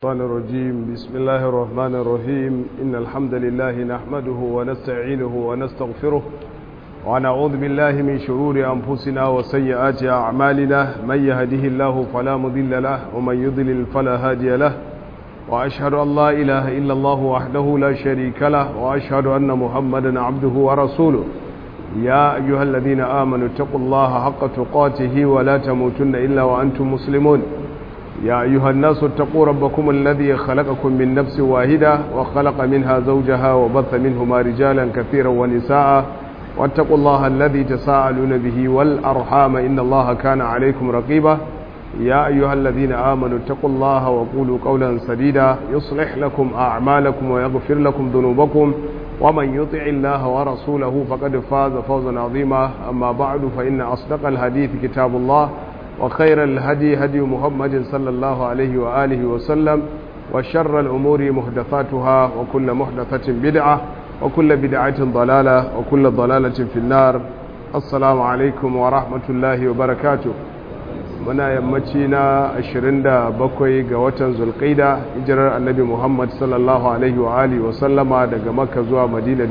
الشيطان الرجيم بسم الله الرحمن الرحيم إن الحمد لله نحمده ونستعينه ونستغفره ونعوذ بالله من شرور أنفسنا وسيئات أعمالنا من يهده الله فلا مضل له ومن يضلل فلا هادي له وأشهد أن لا إله إلا الله وحده لا شريك له وأشهد أن محمدا عبده ورسوله يا أيها الذين آمنوا اتقوا الله حق تقاته ولا تموتن إلا وأنتم مسلمون يا أيها الناس اتقوا ربكم الذي خلقكم من نفس واحدة وخلق منها زوجها وبث منهما رجالا كثيرا ونساء واتقوا الله الذي تساءلون به والأرحام إن الله كان عليكم رقيبا يا أيها الذين آمنوا اتقوا الله وقولوا قولا سديدا يصلح لكم أعمالكم ويغفر لكم ذنوبكم ومن يطع الله ورسوله فقد فاز فوزا عظيما أما بعد فإن أصدق الحديث كتاب الله وخير الهدي هدي محمد صلى الله عليه وآله وسلم وشر الأمور محدثاتها وكل محدثة بدعة وكل بدعة ضلالة وكل ضلالة في النار السلام عليكم ورحمة الله وبركاته muna yammaci na 27 ga watan zulkaida hijirar annabi muhammad sallallahu alaihi wa alihi wasallama daga makka zuwa madina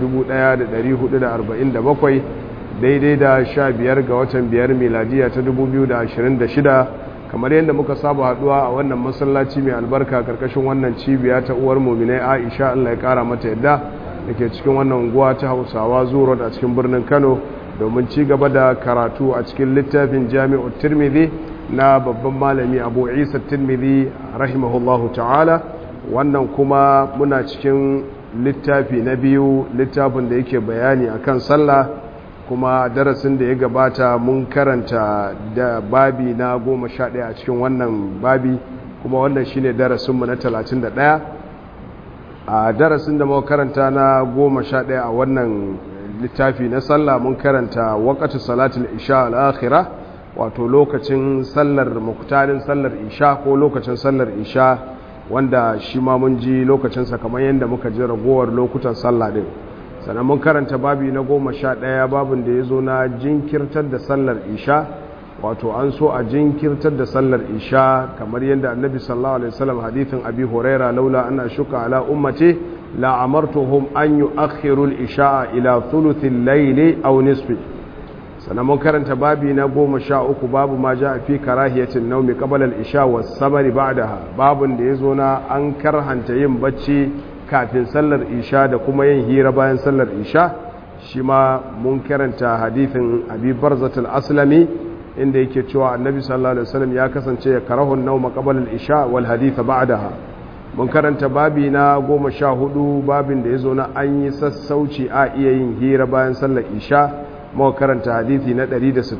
1447 daidai da 15 ga watan biyar miladiya ta 2026 kamar yadda muka saba haduwa a wannan masallaci mai albarka karkashin wannan cibiya ta uwar muminai aisha allah ya kara mata yadda da ke cikin wannan unguwa ta hausawa zuwa a cikin birnin kano domin ci gaba da karatu a cikin littafin jami'ar tirmidhi na babban malami abu isa tirmidhi rahimahullahu ta'ala wannan kuma muna cikin littafi na biyu littafin da yake bayani akan sallah kuma darasin da ya gabata mun karanta da babi na goma sha ɗaya a cikin wannan babi kuma wannan shine darasinmu na talatin da ɗaya a darasin da muka karanta na goma sha ɗaya a wannan littafi na sallah mun karanta waƙatu salatul isha al'akhira wato lokacin sallar muktarin sallar isha ko lokacin sallar isha wanda shi ma mun ji lokacinsa kamar yadda muka ji ragowar lokutan sallah din sannan mun karanta babi na goma sha ɗaya babin da ya zo na jinkirtar da sallar isha wato an so a jinkirtar da sallar isha kamar yadda annabi sallallahu alaihi wasallam hadithin abi huraira laula ana shuka ala ummati la amartuhum an yu'akhiru al-isha ila thuluthi al-layli aw nisfi sannan mun karanta babi na goma sha uku babu ma ja fi karahiyatin naumi qabla al-isha was sabari ba'daha babun da yazo na an karhanta yin bacci kafin sallar isha da kuma yin hira bayan sallar isha shi ma mun karanta hadithin abi barzatul aslami inda yake cewa annabi sallallahu alaihi wasallam ya kasance ya karahu nauma qabla al-isha wal hadith ba'daha mun karanta babi na goma sha hudu babin da yazo na an yi sassauci a iya yin hira bayan sallar isha muka karanta hadithi na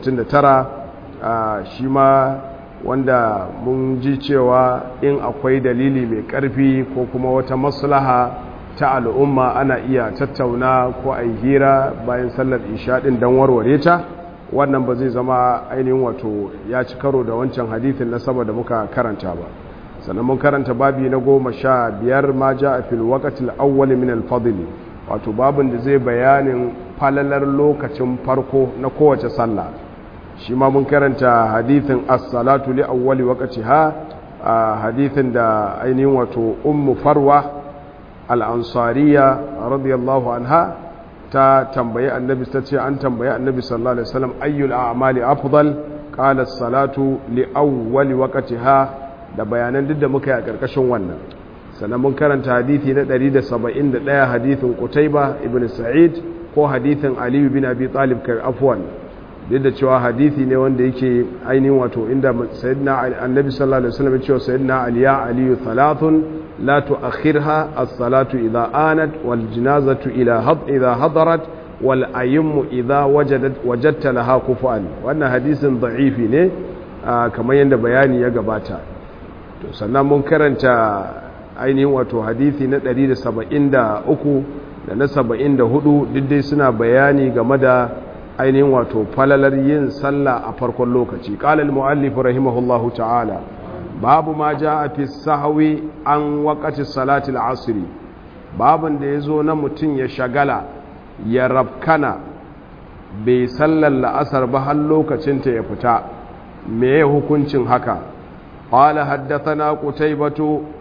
169 shi ma wanda mun ji cewa in akwai dalili mai karfi ko kuma wata maslaha ta al'umma ana iya tattauna ko a hira bayan sallar isha din don warware ta wannan ba zai zama ainihin wato ya ci karo da wancan hadithin na sama da muka karanta ba sannan mun karanta babi na goma sha biyar ma ja a fil waqatil awwal min al wato babin da zai bayanin falalar lokacin farko na kowace sallah shi ma mun karanta hadithin as-salatu li awwali waqtiha hadithin da ainihin wato ummu farwa al-ansariya radiyallahu anha ta tambayi annabi ta ce an tambayi annabi sallallahu alaihi wasallam ayyul a'mali afdal qala as-salatu li awwali waqtiha da bayanan duk da muka yi a karkashin wannan sannan mun karanta hadithi na 171 hadithin Qutayba ibn Sa'id ko hadithin Ali bin Abi Talib kai afwan duk da cewa hadithi ne wanda yake ainihin wato inda sayyidina Annabi sallallahu alaihi wasallam ya ce sayyidina Ali ya Ali thalathun la tu'akhirha as-salatu idha anat wal janazatu ila had idha hadarat wal ayymu idha wajadat wajadta laha kufuan wannan hadisin da'ifi ne kamar yadda bayani ya gabata to sannan mun karanta ainihin wato hadithi na 173 da na 74 diddai suna bayani game da ainihin wato falalar yin sallah a farkon lokaci qala al-muallif rahimahullahu ta'ala babu ma jaa fi sahwi an waqati salati al-asr babun da yazo na mutun ya shagala ya rabkana bai sallar la'asar ba har lokacin ta ya fita me hukuncin haka qala haddathana qutaybatu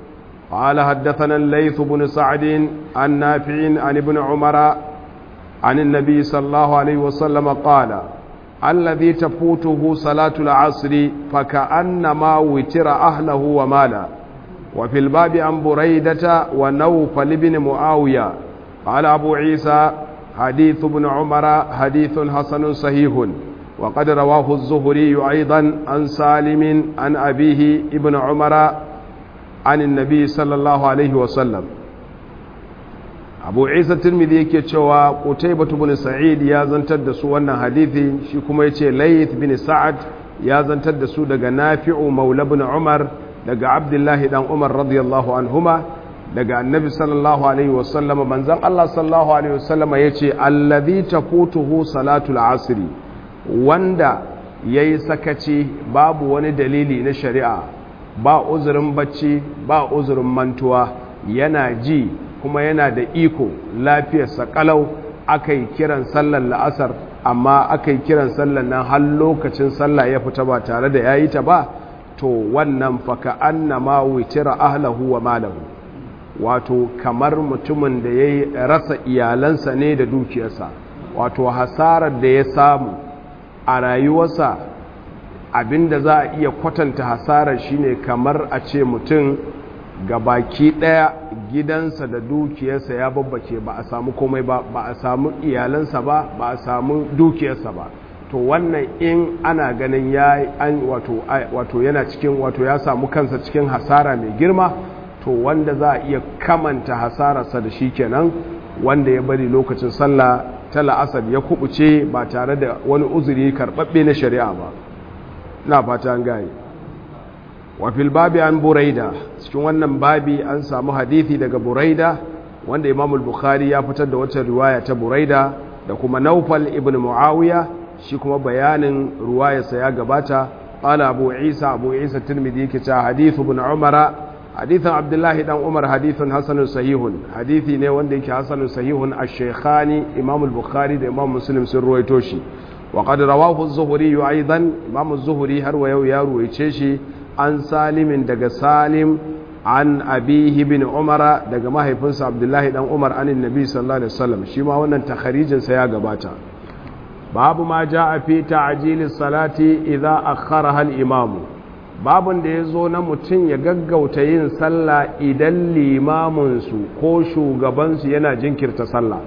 قال حدثنا الليث بن سعد عن نافع عن ابن عمر عن النبي صلى الله عليه وسلم قال الذي تفوته صلاة العصر فكأنما وتر أهله وماله وفي الباب عن بريدة ونوفل بن معاوية قال أبو عيسى حديث ابن عمر حديث حسن صحيح وقد رواه الزهري أيضا عن سالم عن أبيه ابن عمر عن النبي صلى الله عليه وسلم abu isa turmidi yake cewa qutaybah ibn sa'id ya zantar da su wannan hadithi shi kuma yace layth bin sa'ad ya zantar da su daga nafi'u maula ibn umar daga abdullahi dan umar radiyallahu anhuma daga annabi sallallahu alaihi wasallama manzon Allah sallallahu alaihi wasallama yace allazi tafutuhu salatul asri wanda yayi sakaci babu wani dalili na shari'a ba uzurin bacci ba uzurin mantuwa yana ji kuma yana da iko lafiyarsa kalau aka yi kiran sallar la'asar amma aka yi kiran sallar nan har lokacin sallah ya fita ba tare da ya yi ta ba to wannan faka annama witira ahlahu wa malahu wato kamar mutumin da ya rasa iyalansa ne da dukiyarsa wato hasarar da ya samu a rayuwarsa abinda za a iya kwatanta hasarar shine kamar a ce mutum ga baki ɗaya gidansa da dukiyarsa ya babbace ba a samu komai ba ba a samu iyalansa ba ba a samu dukiyarsa ba to wannan in ana ganin ya an wato wato yana cikin wato ya samu kansa cikin hasara mai girma to wanda za a iya kamanta hasararsa da shi kenan wanda ya bari lokacin sallah ta la'asar ya kubuce ba tare da wani uzuri karɓaɓɓe na shari'a ba na fata an gane wafil babi an buraida cikin wannan babi an samu hadithi daga buraida wanda imam bukhari ya fitar da wata riwaya ta buraida da kuma naufal ibn muawiya shi kuma bayanin ruwayarsa ya gabata qala abu isa abu isa tirmidhi yake cewa hadithu ibn umara hadithan abdullahi dan umar hadithun hasanun sahihun hadithi ne wanda yake hasanun sahihun ash-shaykhani imam al-bukhari da imam muslim sun ruwaito shi wa qad rawahu az-zuhri aidan imam az-zuhri har wa yau ya ruwaice shi an salimin daga salim an abihi bin umara daga mahaifinsa abdullahi dan umar anin nabi sallallahu alaihi wasallam shi ma wannan takharijin sa ya gabata babu ma jaa fi ta'jili salati idza akharaha al-imam babun da yazo na mutun ya gaggauta yin sallah idan limamin su ko shugaban su yana jinkirta sallah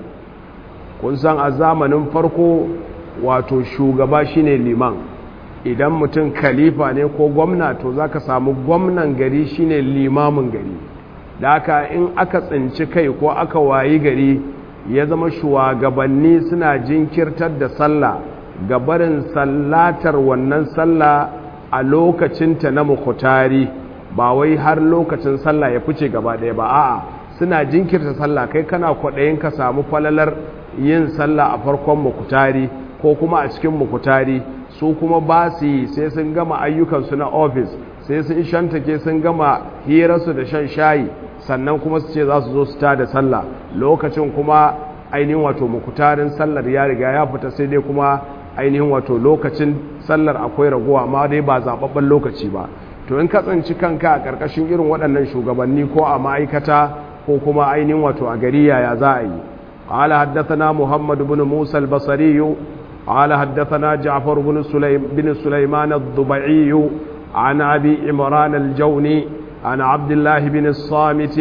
kun san a zamanin farko wato shugaba shine liman idan mutum khalifa ne ko gwamna to za ka samu gwamnan gari shine limamin gari da haka in aka tsinci kai ko aka wayi gari ya zama shugabanni suna jinkirtar da sallah gabarin sallatar wannan sallah a lokacinta na mukutari ba wai har lokacin sallah ya fice gaba ɗaya ba a'a suna jinkirta sallah kai kana kwaɗayin ka samu falalar yin sallah a farkon mukutari ko kuma a cikin mukutari su kuma ba su yi sai sun gama ayyukansu na ofis sai sun shantake sun gama hirarsu da shan shayi sannan kuma su ce za su zo su ta da sallah lokacin kuma ainihin wato mukutarin sallar ya riga ya fita sai dai kuma ainihin wato lokacin sallar akwai raguwa amma dai ba zaɓaɓɓen lokaci ba to in ka tsinci kanka a ƙarƙashin irin waɗannan shugabanni ko a ma'aikata ko kuma ainihin wato a gari yaya za a yi قال حدثنا محمد بن موسى البصري قال حدثنا جعفر بن سليم بن سليمان الضبعي عن أبي عمران الجوني عن عبد الله بن الصامت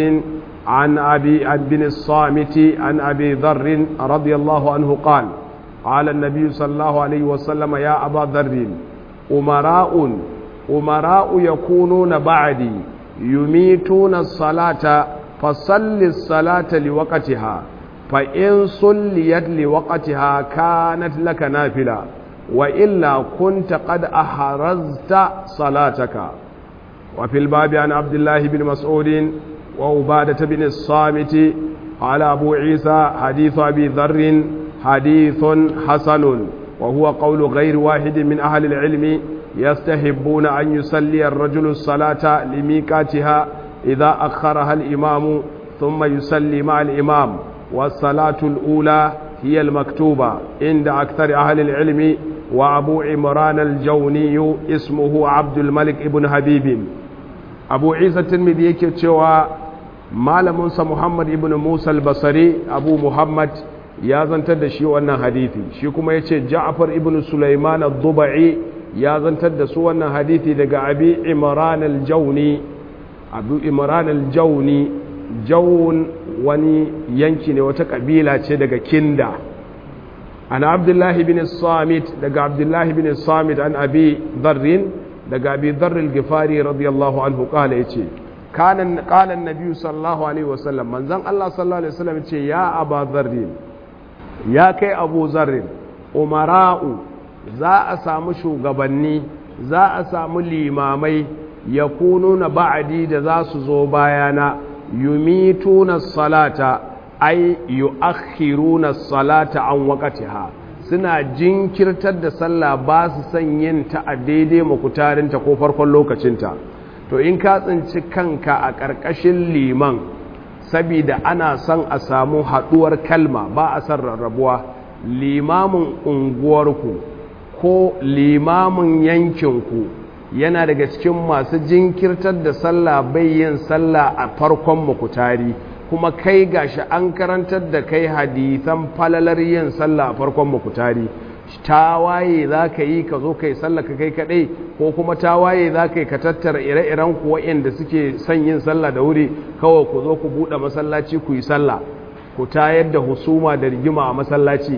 عن أبي بن الصامت عن أبي ذر رضي الله عنه قال قال النبي صلى الله عليه وسلم يا أبا ذر أمراء أمراء يكونون بعدي يميتون الصلاة فصل الصلاة لوقتها فإن صليت لوقتها كانت لك نافلة وإلا كنت قد أحرزت صلاتك وفي الباب عن عبد الله بن مسعود وعبادة بن الصامت قال أبو عيسى حديث أبي ذر حديث حسن وهو قول غير واحد من أهل العلم يستحبون أن يصلي الرجل الصلاة لميقاتها إذا أخرها الإمام ثم يصلي مع الإمام والصلاة الأولى هي المكتوبة عند أكثر أهل العلم وأبو عمران الجوني اسمه عبد الملك ابن حبيب أبو عيسى الترمذي يكتوى malaminsa muhammad ibn musa al-basari abu muhammad ya zantar da shi wannan hadithi shi kuma ya ce ja'afar ibn sulaiman al-duba'i ya zantar da su wannan hadithi daga abi imran al-jauni abu imran al-jauni jaun wani yanki ne wata kabila ce daga kinda ana abdullahi bin samit daga abdullahi bin samit an abi dharrin daga abi dharril gifari radiyallahu anhu kala yace kanan kalan nabi sallallahu alaihi wasallam manzon Allah sallallahu alaihi wasallam yace ya aba dharrin ya kai abu zarrin umara'u za a samu shugabanni za a samu limamai ya na ba'adi da za su zo bayana yumituna salata ai yu'akhiruna salata an waqtiha suna jinkirtar da sallah ba su son yin ta a daidai makutarinta ko farkon lokacinta to in ka tsinci kanka a ƙarƙashin liman sabida ana son a samu haɗuwar kalma ba a son rarrabuwa limamin unguwarku ko limamin yankinku yana daga cikin masu jinkirtar da sallah bai yin sallah a farkon makutari kuma kai gashi an karantar da kai hadisan falalar yin sallah a farkon makutari tawaye za ka yi ka zo ka yi sallah ka kai kadai ko kuma tawaye za ka yi ka tattara ire-iren ku waɗanda suke son yin sallah da wuri kawai ku zo ku buɗe masallaci ku yi sallah ku tayar da husuma da rigima a masallaci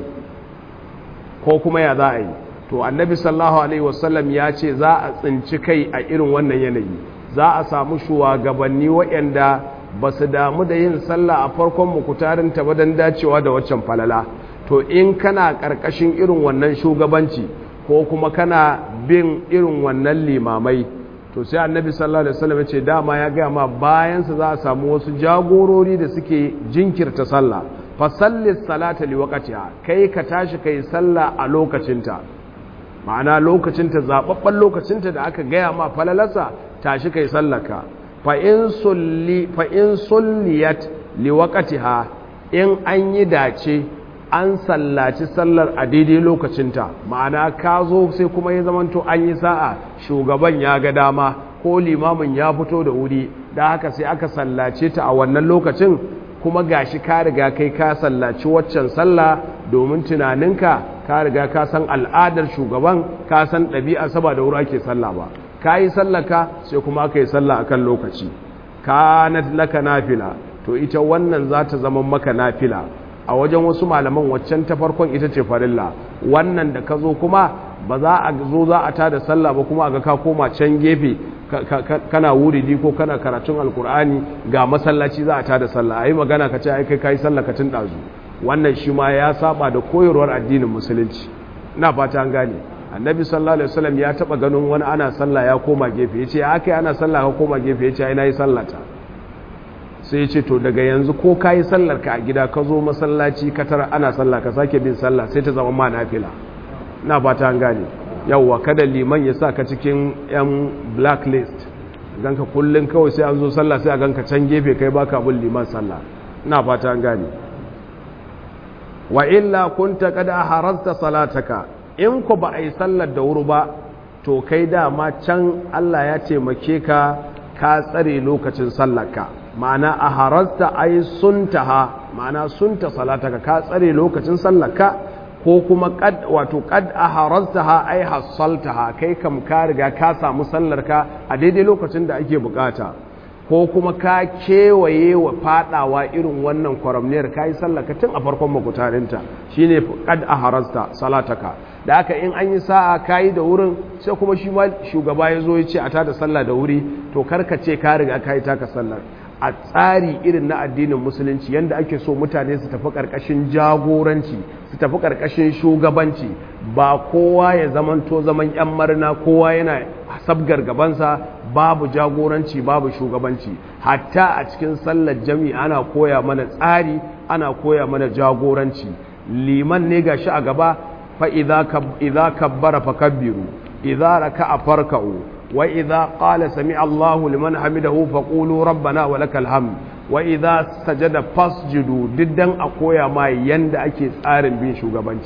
ko kuma ya za a yi to annabi sallallahu alaihi wasallam ya ce za a tsinci kai a irin wannan yanayi za a samu shugabanni waɗanda ba su damu da yin sallah a farkon mukutarin ta ba don dacewa da waccan falala to in kana ƙarƙashin irin wannan shugabanci ko kuma kana bin irin wannan limamai to sai annabi sallallahu alaihi wasallam ya ce dama ya gaya ma bayansa za a samu wasu jagorori da suke jinkirta sallah fa sallis salata li waqtiha kai ka tashi kai sallah a lokacinta ma'ana lokacinta zababban lokacinta da aka gaya ma falalarsa tashi kai sallaka fa in sulli fa in sulliyat li waqtiha in an yi dace an sallaci sallar a daidai lokacinta ma'ana ka zo sai kuma ya zamanto an yi sa'a shugaban ya ga dama ko limamin ya fito da wuri da haka sai aka sallace ta a wannan lokacin kuma gashi ka riga kai ka sallaci waccan sallah domin tunaninka ka riga ka san al'adar shugaban ka san ɗabi'a saba da wuri ake sallah ba ka yi sallaka sai kuma ka yi sallah akan lokaci kanat laka nafila to ita wannan za ta zama maka nafila a wajen wasu malaman waccan ta farkon ita ce farilla wannan da ka zo kuma ba za a zo za a tada sallah ba kuma ga ka koma can gefe kana wuridi ko kana karatun alkur'ani ga masallaci za a tada sallah ayi magana ka ce ai kai kai sallah ka tun dazu wannan shi ma ya saba da koyarwar addinin musulunci ina fata an gane annabi sallallahu alaihi wasallam ya taba ganin wani ana sallah ya koma gefe yace akai ana sallah ka koma gefe yace ai nayi sallata sai ya ce to daga yanzu ko ka yi sallar ka a gida ka zo masallaci ka tara ana sallah ka sake bin sallah sai ta zama ma nafila na fata an gane yawwa kada liman ya sa ka cikin yan blacklist ganka kullum kawai sai an zo sallah sai a ganka can gefe kai baka bin liman sallah na fata an gane wa illa kunta kada harazta salataka in ku ba a yi sallar da wuri ba to kai dama can Allah ya taimake ka ka tsare lokacin sallarka ma'ana a harasta ai suntaha ma'ana sunta salataka ka tsare lokacin sallarka ko kuma kad wato kad a harastaha ai hassaltaha kai kam ka riga ka samu sallarka a daidai lokacin da ake bukata ko kuma ka kewaye wa fadawa irin wannan kwaramniyar ka yi sallaka tun a farkon makutarinta shine kad a harasta salataka da aka in an yi sa'a ka yi da wurin sai kuma shi ma shugaba ya zo ya ce a tada sallah da wuri to karka ce ka riga ka yi taka sallar a tsari irin na addinin musulunci yadda ake so mutane su tafi ƙarƙashin jagoranci su tafi ƙarƙashin shugabanci ba kowa ya zamanto zaman 'yan marina kowa yana sabgar gabansa babu jagoranci babu shugabanci hatta a cikin sallar jami ana koya mana tsari ana koya mana jagoranci liman ne gashi a gaba fa idza kabbara fakabbiru idza raka'a farka'u وإذا قال سمع الله لمن حمده فقولوا ربنا ولك الحمد وإذا سجد فاسجدوا ددن أقويا ما يند أكي تسارن بين شوغبانci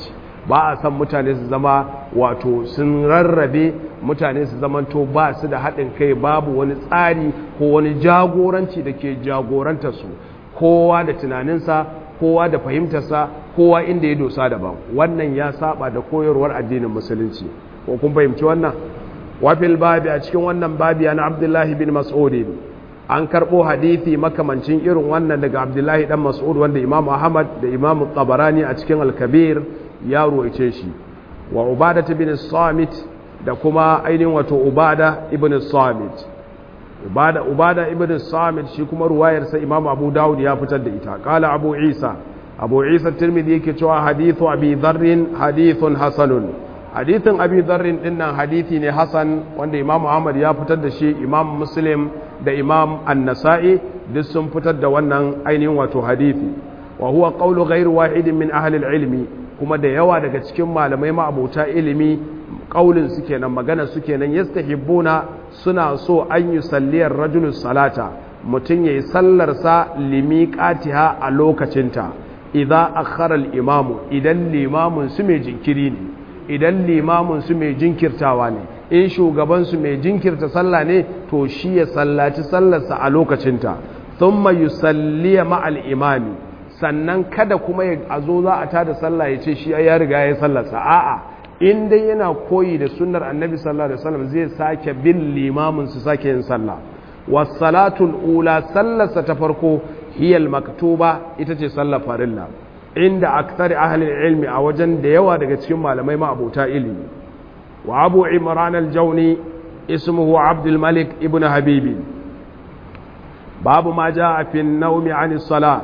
ba a san mutane su zama wato sun rarrabe mutane su zamanto ba su da haɗin kai babu wani tsari ko wani jagoranci da ke jagoranta su kowa da tunaninsa kowa da fahimtarsa kowa inda ya dosa daban wannan ya saba da koyarwar addinin musulunci ko kun fahimci wannan wafil babi a cikin wannan babi na abdullahi bin mas'ud an karɓo hadithi makamancin irin wannan daga abdullahi dan mas'ud wanda imam ahmad da imam tabarani a cikin al-kabir ya ruwaice shi wa ubada bin samit da kuma ainihin wato ubada ibn samit ubada ubada ibn samit shi kuma ruwayarsa imam abu dawud ya fitar da ita kala abu isa abu isa tirmidhi yake cewa hadithu abi dharrin hadithun hasanun hadithin abi dharrin dinnan hadithi ne hasan wanda imam ahmad ya fitar da shi imam muslim da imam an-nasa'i duk sun fitar da wannan ainihin wato hadithi wa huwa qawlu ghairu wahidin min ahli al-ilmi kuma da yawa daga cikin malamai ma'abota ilimi kaulin su kenan magana su kenan yastahibbuna suna so an yi salliyar rajulus salata mutum yayi sallar sa limiqatiha a lokacinta idza akhara al-imamu idan limamun su mai jinkiri ne idan limamin su mai jinkirtawa ne in shugaban su mai jinkirta sallah ne to shi ya sallaci sallarsa a lokacinta thumma yusalliya ma'al imami sannan kada kuma a zo za a tada sallah ya ce shi ya riga ya sallarsa a'a in dai yana koyi da sunnar annabi sallallahu alaihi wasallam zai sake bin limamin su sake yin sallah was-salatul ula sallarsa ta farko hiyal maktuba ita ce sallar farilla inda akthari ahli ilmi a wajen da yawa daga cikin malamai ma abota ilimi wa abu imran al-jawni ismuhu abdul malik ibn habibi babu ma jaa fi an-nawmi 'an as-salat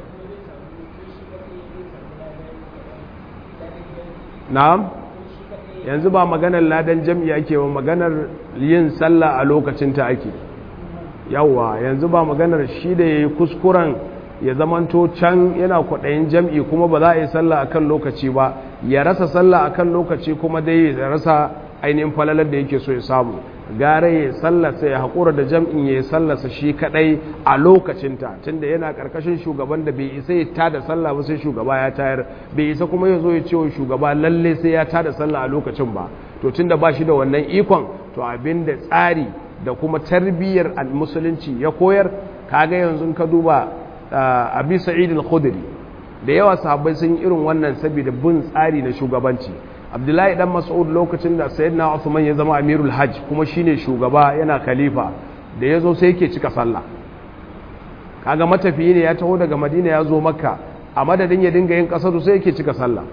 na'am yanzu ba maganar ladan jam'i ake ba maganar yin sallah a lokacin ta ake yawa yanzu ba maganar shi da yayi kuskuren ya zamanto can yana kwaɗayin jam'i kuma ba za a yi sallah a kan lokaci ba ya rasa sallah a kan lokaci kuma dai ya rasa ainihin falalar da yake so ya samu gara ya sallasa ya haƙura da jam'in ya sallasa shi kaɗai a lokacinta tunda yana ƙarƙashin shugaban da bai isa ya tada sallah ba sai shugaba ya tayar bai isa kuma ya zo ya ce wa shugaba lalle sai ya tada sallah a lokacin ba to tunda ba shi da wannan ikon to abin da tsari da kuma tarbiyyar musulunci ya koyar kaga yanzu ka duba abi sa'id al-khudri da yawa sahabbai sun yi irin wannan saboda bin tsari na shugabanci abdullahi dan mas'ud lokacin da sayyidina usman ya zama amirul hajj kuma shine shugaba yana khalifa da yazo sai yake cika sallah kaga matafiyi ne ya taho daga madina ya zo makka a madadin ya dinga yin kasaru sai yake cika sallah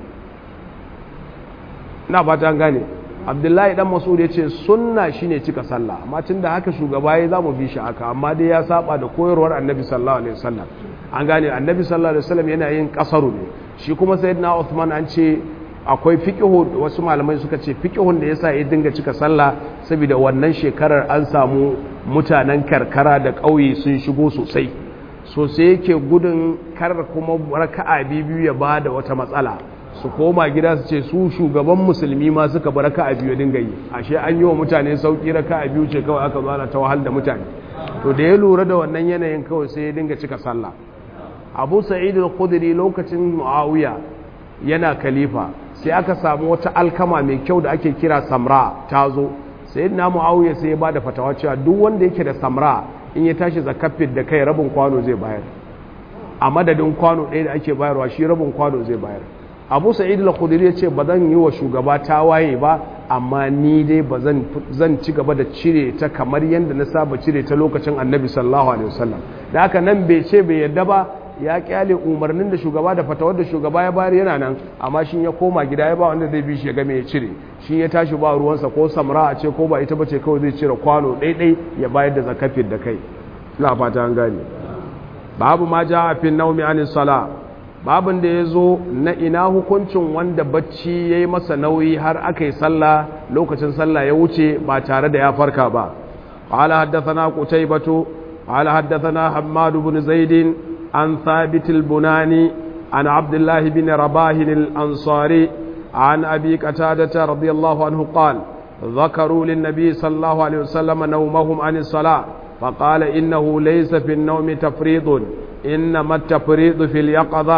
ina fata an gane abdullahi dan mas'ud ya ce sunna shine cika sallah amma tunda haka shugaba ya zamu bi shi haka amma dai ya saba da koyarwar annabi sallallahu alaihi wasallam an gane annabi sallallahu alaihi wasallam yana yin kasaru ne shi kuma sayyidina Uthman an ce akwai fiqhu wasu malamai suka ce fiqhun da yasa ya dinga cika sallah saboda wannan shekarar an samu mutanen karkara da ƙauye sun shigo sosai so sai yake gudun kar kuma raka'a biyu ya bada wata matsala su koma gida su ce su shugaban musulmi ma suka bar raka a biyu dinga yi ashe an yi wa mutane sauki raka a biyu ce kawai aka zana ta wahal da mutane to da ya lura da wannan yanayin kawai sai ya dinga cika sallah abu sa'id al-khudri lokacin muawiya yana khalifa sai aka samu wata alkama mai kyau da ake kira samra ta zo sayyidina muawiya sai ya bada fatawa cewa duk wanda yake da samra in ya tashi zakafin da kai rabin kwano zai bayar a madadin kwano ɗaya da ake bayarwa shi rabin kwano zai bayar abu sa'id al-khudri ya ce ba zan yi wa shugaba tawaye ba amma ni dai ba zan ci gaba da cire ta kamar yadda na saba cire ta lokacin annabi sallallahu alaihi wasallam da haka nan bai ce bai yadda ba ya kyale umarnin da shugaba da fatawar da shugaba ya bayar yana nan amma shi ya koma gida ya ba wanda zai bi shi ya game ya cire shi ya tashi ba ruwansa ko samra a ce ko ba ita bace kawai zai cire kwano ɗaiɗai ya bayar da zakafin da kai ina fata an gane babu ma ja a fin naumi anis sala babin da ya zo na ina hukuncin wanda bacci ya yi masa nauyi har aka yi sallah lokacin sallah ya wuce ba tare da ya farka ba قال حدثنا قتيبة قال حدثنا حماد بن زيد عن ثابت البناني عن عبد الله بن رباه الأنصاري عن أبي قتادة رضي الله عنه قال ذكروا للنبي صلى الله عليه وسلم نومهم عن الصلاة فقال إنه ليس في النوم تفريط إنما التفريط في اليقظة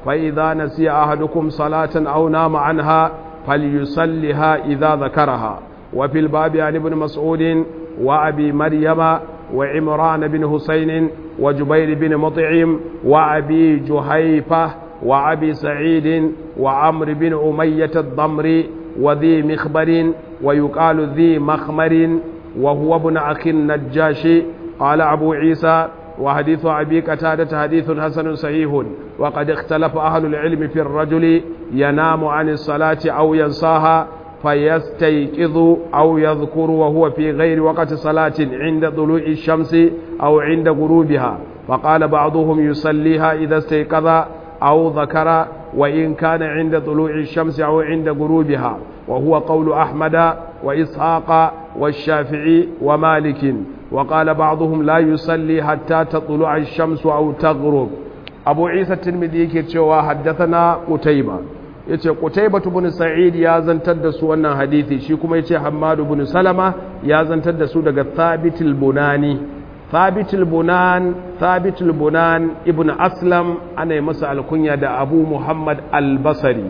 فإذا نسي أحدكم صلاة أو نام عنها فليصلها إذا ذكرها وفي الباب عن ابن مسعود وأبي مريم وعمران بن حسين وجبير بن مطعم وأبي جهيفة وأبي سعيد وعمر بن أمية الضمري وذي مخبر ويقال ذي مخمر وهو ابن أخي النجاش قال أبو عيسى وحديث أبي قتادة حديث حسن صحيح وقد اختلف أهل العلم في الرجل ينام عن الصلاة أو ينساها فيستيقظ أو يذكر وهو في غير وقت صلاة عند طلوع الشمس أو عند غروبها فقال بعضهم يصليها إذا استيقظ أو ذكر وإن كان عند طلوع الشمس أو عند غروبها وهو قول أحمد وإسحاق والشافعي ومالك وقال بعضهم لا يصلي حتى تطلع الشمس أو تغرب أبو عيسى الترمذي كتشوا حدثنا قتيبة yace Qutayba ibn Sa'id ya zantar da su wannan hadisi shi kuma yace Hammad ibn Salama ya zantar da su daga Thabit al-Bunani Thabit al-Bunan Thabit al-Bunan ibn Aslam ana masa alkunya da Abu Muhammad al-Basri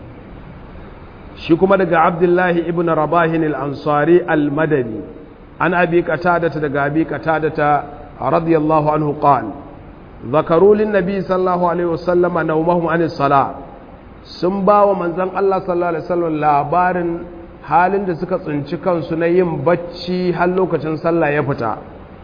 shi kuma daga Abdullahi ibn Rabahin al-Ansari al-Madani an abi qatadata daga abi qatadata radiyallahu anhu qala ذكروا للنبي صلى الله عليه وسلم نومهم عن الصلاه sun ba wa manzan Allah sallallahu Alaihi wasallam labarin halin da suka tsinci kansu na yin bacci har lokacin sallah ya fita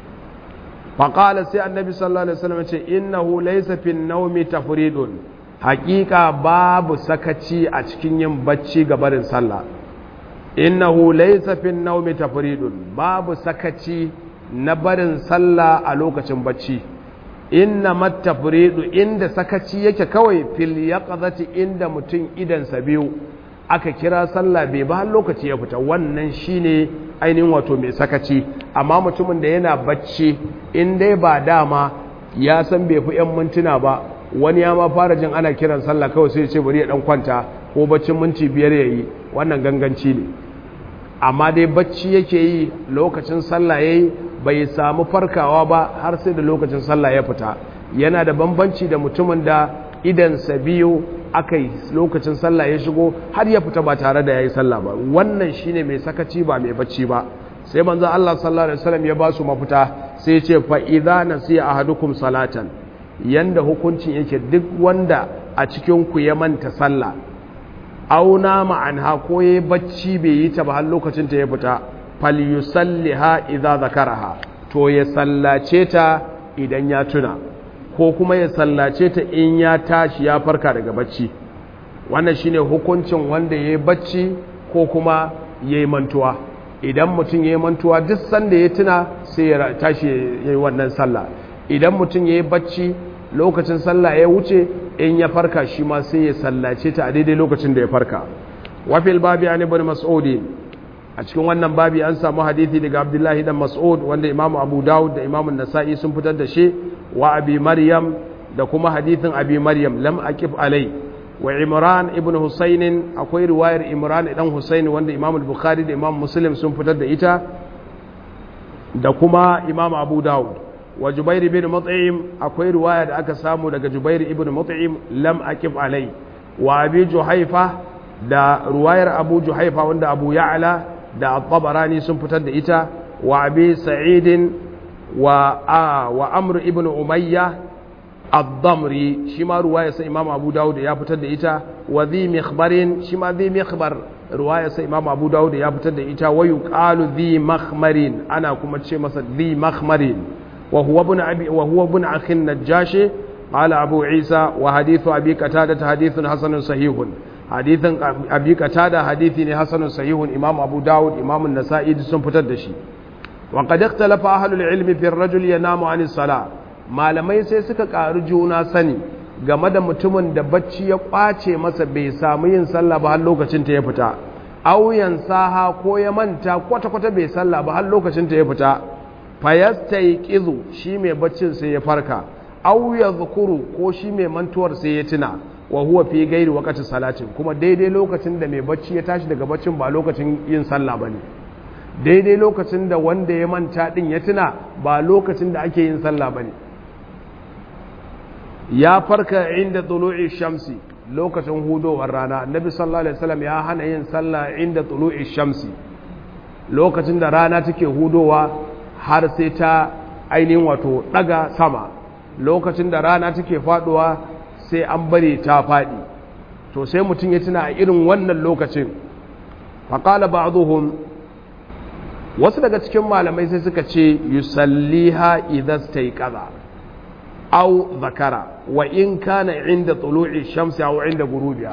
faƙala sai annabi sallallahu Alaihi wasallam ce innahu laysa fin naumi tafridun haƙiƙa babu sakaci a cikin yin bacci ga barin sallah innahu laysa fin naumi tafridun babu sakaci na barin sallah a lokacin bacci inna mattafridu inda sakaci yake kawai fil yaqzati inda mutum idansa biyu aka kira sallah bai ba har lokaci ya fita wannan shine ainihin wato mai sakaci amma mutumin da yana bacci in dai ba dama ya san bai fi yan mintuna ba wani ya ma fara jin ana kiran sallah kawai sai ya ce bari ya dan kwanta ko baccin minti biyar yayi wannan ganganci ne amma dai bacci yake yi lokacin sallah yayi bai samu farkawa ba har sai da lokacin sallah ya fita yana da bambanci da mutumin da idansa biyu aka yi lokacin sallah ya shigo har ya fita ba tare da ya yi sallah ba wannan shine mai sakaci ba mai bacci ba sai manzo Allah sallallahu alaihi wasallam ya ba su mafita sai ya ce fa idza nasiya ahadukum salatan yanda hukuncin yake duk wanda a cikin ku ya manta sallah auna ma'anha ko yayi bacci bai yi ta ba har lokacin ta ya fita falyusalliha idza zakaraha to ya sallace ta idan ya tuna ko kuma ya sallace ta in ya tashi ya farka daga bacci wannan shine hukuncin wanda yayi bacci ko kuma yayi mantuwa idan mutum yayi mantuwa duk sanda ya tuna sai ya tashi yayi wannan sallah idan mutum yayi bacci lokacin sallah ya wuce in ya farka shi ma sai ya sallace ta a daidai lokacin da ya farka wafil babi an ibn mas'udi a cikin wannan babi an samu hadithi daga abdullahi dan mas'ud wanda imamu abu dawud da imamu nasa'i sun fitar da shi wa abi maryam da kuma hadithin abi maryam lam aqif alai wa imran ibn husayn akwai riwayar imran dan husayn wanda imamu bukhari da imamu muslim sun fitar da ita da kuma imamu abu dawud wa jubair ibn mut'im akwai riwaya da aka samu daga jubair ibn mut'im lam aqif alai wa abi juhaifa da ruwayar abu juhaifa wanda abu ya'la da al-tabarani sun fitar da ita wa abi sa'idin wa a wa amr ibn umayya ad-damri shi ma ruwaya sai imam abu dawud ya fitar da ita wa dhi mikhbarin shi ma dhi mikhbar ruwaya sai imam abu dawud ya fitar da ita wa yuqalu dhi makhmarin ana kuma ce masa dhi makhmarin wa huwa ibn abi wa huwa ibn akhi najashi قال أبو عيسى وحديث أبي قتادة حديث حسن صحيح حديث أبي قتادة حديث حسن صحيح إمام أبو داود إمام النسائي سن فتدشي وقد اختلف أهل العلم في الرجل ينام عن الصلاة malamai sai suka ƙaru juna sani game da mutumin da bacci ya ƙwace masa bai samu yin sallah ba har lokacin ta ya fita auyan saha ko ya manta kwata-kwata bai sallah ba har lokacin ta ya fita fayastaiqizu shi mai baccin sai ya farka aw yadhkuru ko shi mai mantuwar sai ya tuna wa huwa fi gairi waqti salatin kuma daidai lokacin da mai bacci ya tashi daga baccin ba lokacin yin sallah bane daidai lokacin da wanda ya manta din ya tuna ba lokacin da ake yin sallah bane ya farka inda tulu'i shamsi lokacin hudowar rana annabi sallallahu alaihi wasallam ya hana yin sallah inda tulu'i shamsi lokacin da rana take hudowa har sai ta ainihin wato daga sama lokacin da rana take faduwa sai an bari ta fadi to sai mutum ya tuna a irin wannan lokacin faqala ba'dhum wasu daga cikin malamai sai suka ce yusalliha idza stayqaza aw zakara wa in kana inda tulu'i shamsi aw inda gurubiha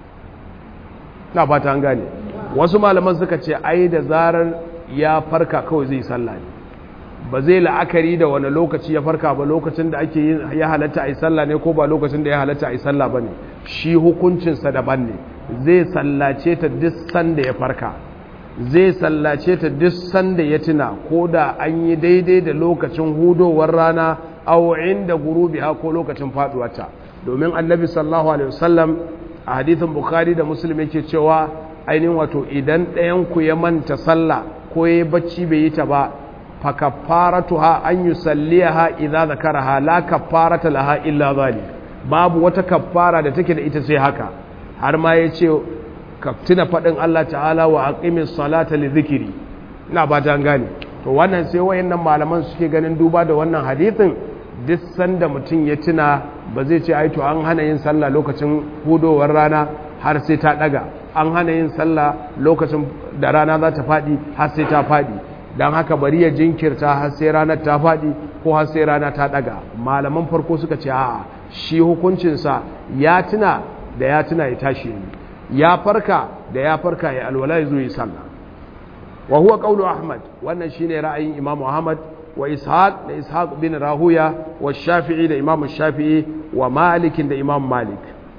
na fata an gane wasu malaman suka ce ai da zarar ya farka kawai zai sallah ne ba zai la'akari da wani lokaci ya farka ba lokacin da ake yin ya halatta a yi sallah ne ko ba lokacin da ya halatta a yi sallah ba ne shi hukuncinsa daban ne zai sallace ta duk sanda ya farka zai sallace ta duk sanda ya tuna ko da an yi daidai da lokacin hudowar rana aw inda gurubiha ko lokacin faduwarta domin annabi sallallahu alaihi wasallam a hadithin bukhari da muslim yake cewa ainihin wato idan ɗayan ku ya manta sallah ko ya bacci bai yi ta ba fa kaffaratuha an yusalliha idza zakaraha la kaffarata laha illa zalik babu wata kaffara da take da ita sai haka har ma yace ka tuna fadin Allah ta'ala wa aqimis salata li dhikri ina ba ta gane to wannan sai wayannan malaman suke ganin duba da wannan hadithin duk sanda mutum ya tuna ba zai ce ai to an hana yin sallah lokacin hudowar rana har sai ta daga an hana yin sallah lokacin da rana za ta faɗi har sai ta faɗi don haka bari ya jinkirta har sai ranar ta faɗi ko har sai rana ta daga malaman farko suka ce a'a shi hukuncinsa ya tuna da ya tuna ya tashi yi ya farka da ya farka ya alwala ya zo yi sallah wa huwa qawlu ahmad wannan shine ra'ayin imam ahmad wa ishaq da ishaq bin rahuya wa shafi'i da imam shafi'i wa malik da imam malik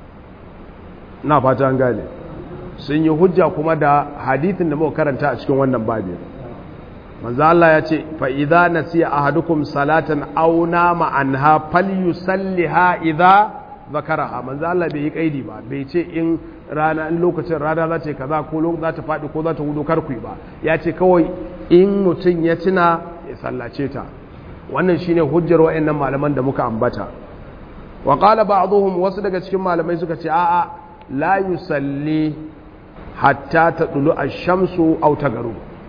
na fata an gane sun yi hujja kuma da hadithin da muka karanta a cikin wannan babin manzo Allah ya ce fa idza nasiya ahadukum salatan aw nama anha falyusalliha idza zakaraha manzo Allah bai yi kaidi ba bai ce in rana in lokacin rana za ta kaza ko lokacin za ta faɗi ko za ta hudu karku ba ya ce kawai in mutum ya tuna ya sallace ta wannan shine hujjar wayannan malaman da muka ambata wa qala ba'dhum wasu daga cikin malamai suka ce a'a la yusalli hatta tadulu ash-shamsu aw tagaru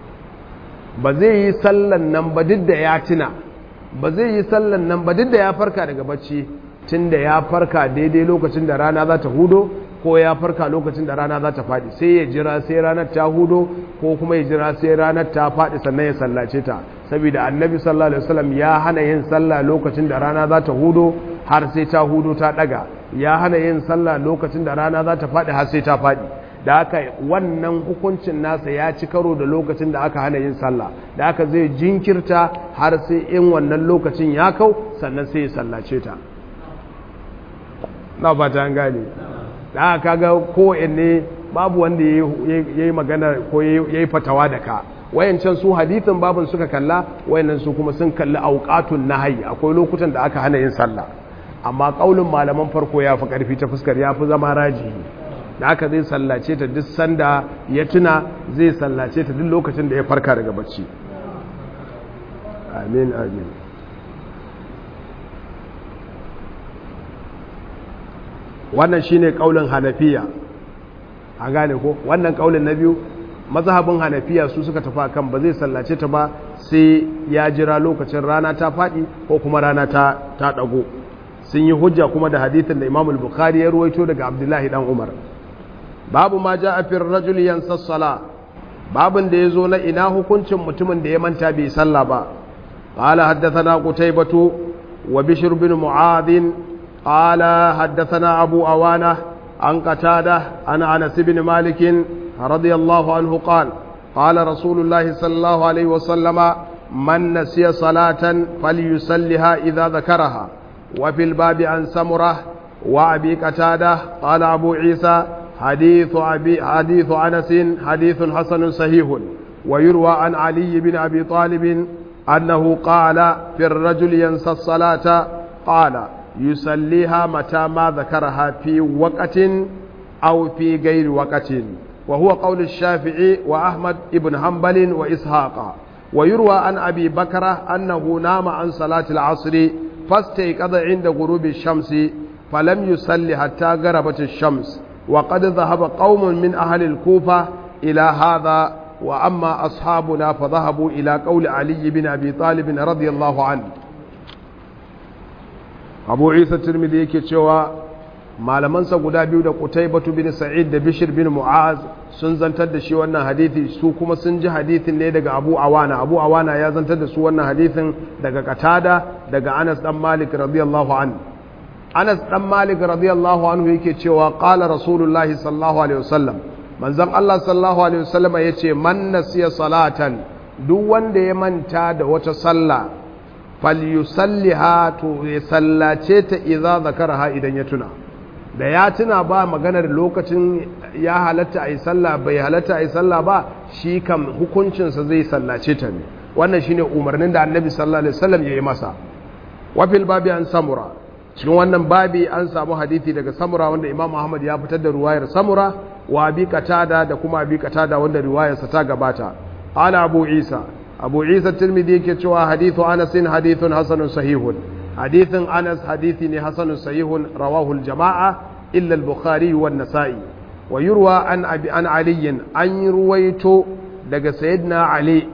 ba zai yi sallan nan ba duk da ya tuna ba zai yi sallan nan ba duk da ya farka daga bacci tunda ya farka daidai lokacin da rana za ta hudo ko ya farka lokacin da rana za ta faɗi sai ya jira sai ranar ta hudo ko kuma ya jira sai ranar ta faɗi sannan ya sallace ta saboda annabi sallallahu alaihi wasallam ya hana yin sallah lokacin da rana za ta hudo har sai ta hudo ta daga ya hana yin sallah lokacin da rana za ta faɗi har sai ta faɗi da haka wannan hukuncin nasa ya ci karo da lokacin da aka hana yin sallah da haka zai jinkirta har sai in wannan lokacin ya kau sannan sai ya sallace ta na fata an gane da aka kaga kowanne babu wanda ya yi magana ko ya yi fatawa da ka wayancan su hadithin babin suka kalla wayannan su kuma sun kalli auqatun nahyi akwai lokutan da aka hana yin sallah amma kaulin malaman farko ya fi karfi ta fuskar ya fi zama raji da aka zai sallace ta duk sanda ya tuna zai sallace ta duk lokacin da ya farka daga bacci amin amin wannan shine kaulin hanafiya an gane ko wannan kaulin na biyu mazhabin hanafiya su suka tafi kan ba zai sallace ta ba sai ya jira lokacin rana ta faɗi ko kuma rana ta ta dago sun yi hujja kuma da hadithin da Imam al-Bukhari ya ruwaito daga Abdullahi dan Umar babu ma ja'a fi ar-rajuli yansa sala babin da yazo na ina hukuncin mutumin da ya manta bai sallah ba qala haddathana qutaybatu wa bishr bin mu'adh قال حدثنا أبو أوانة عن قتادة عن أنس بن مالك رضي الله عنه قال قال رسول الله صلى الله عليه وسلم من نسي صلاة فليسلها إذا ذكرها وفي الباب عن سمرة وأبي قتادة قال أبو عيسى حديث أبي حديث أنس حديث حسن صحيح ويروى عن علي بن أبي طالب أنه قال في الرجل ينسى الصلاة قال يصليها متى ما ذكرها في وقت أو في غير وقت وهو قول الشافعي وأحمد بن حنبل وإسحاق ويروى عن أبي بكر أنه نام عن صلاة العصر فاستيقظ عند غروب الشمس فلم يصلي حتى غربت الشمس وقد ذهب قوم من أهل الكوفة إلى هذا وأما أصحابنا فذهبوا إلى قول علي بن أبي طالب رضي الله عنه أبو عيسى الترمذي كتشوى malamansa guda biyu da Qutaybatu bin Sa'id da Bishr bin Mu'az sun zantar da shi wannan hadisi su kuma sun ji hadisin ne daga Abu Awana Abu Awana ya zantar da su wannan hadisin daga Qatada daga Anas dan Malik radiyallahu anhu Anas dan Malik radiyallahu anhu yake cewa qala Rasulullahi sallallahu alaihi wasallam manzon Allah sallallahu alaihi wasallam yace man nasiya salatan duk wanda ya manta da wata sallah falyusalliha to ya sallace ta idza zakaraha idan ya tuna da ya tuna ba maganar lokacin ya halatta a yi sallah bai halatta a yi sallah ba shi kam hukuncinsa zai sallace ta ne wannan shine umarnin da annabi sallallahu alaihi wasallam ya yi masa wafil babi an samura cikin wannan babi an samu hadithi daga samura wanda imam ahmad ya fitar da ruwayar samura wa abi qatada da kuma abi qatada wanda riwayarsa ta gabata ala abu isa abu isa tirmidhi yake cewa hadithu anas hadithun hasanun sahihun hadithin anas hadithi ne hasanun sahihun rawahu jama'a illa al-bukhari wa nasai wa yurwa an abi an ali an ruwaito daga sayyidina ali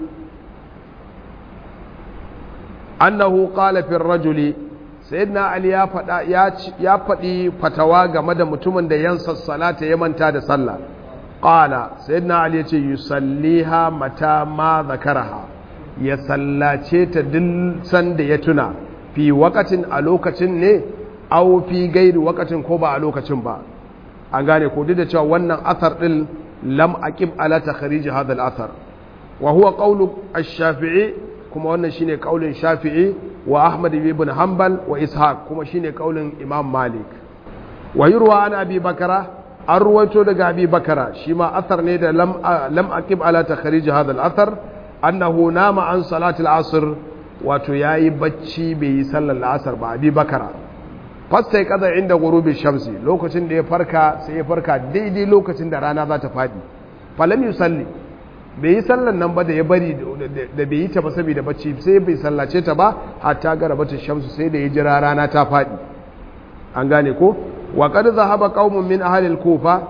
annahu qala fi ar-rajuli sayyidina ali ya fada ya fadi fatawa game da mutumin da yansa salata ya manta da sallah qala sayyidina ali ya ce yusalliha mata ma zakaraha ya sallace ta duk sanda ya tuna fi wakatin a lokacin ne au fi gairi wakatin ko ba a lokacin ba an gane ko duk da cewa wannan athar din lam aqib ala takhrij hadha al-athar wa huwa qawlu ash-shafi'i kuma wannan shine kaulin shafi'i wa ahmad ibn hanbal wa ishaq kuma shine kaulin imam malik wa yurwa an abi bakara an ruwaito daga abi bakara shi ma athar ne da lam lam aqib ala takhrij hadha al-athar annahu nama an salatul asr wato yayi bacci bai yi sallar la'asar ba abi bakara fasta ya kaza inda gurubi shamsi lokacin da ya farka sai ya farka daidai lokacin da rana za ta fadi falam yusalli bai yi sallar nan ba da ya bari da bai yi ta ba saboda bacci sai bai sallace ta ba hatta garabatin shamsu sai da ya jira rana ta fadi an gane ko wa qad zahaba qaumun min ahli al-kufa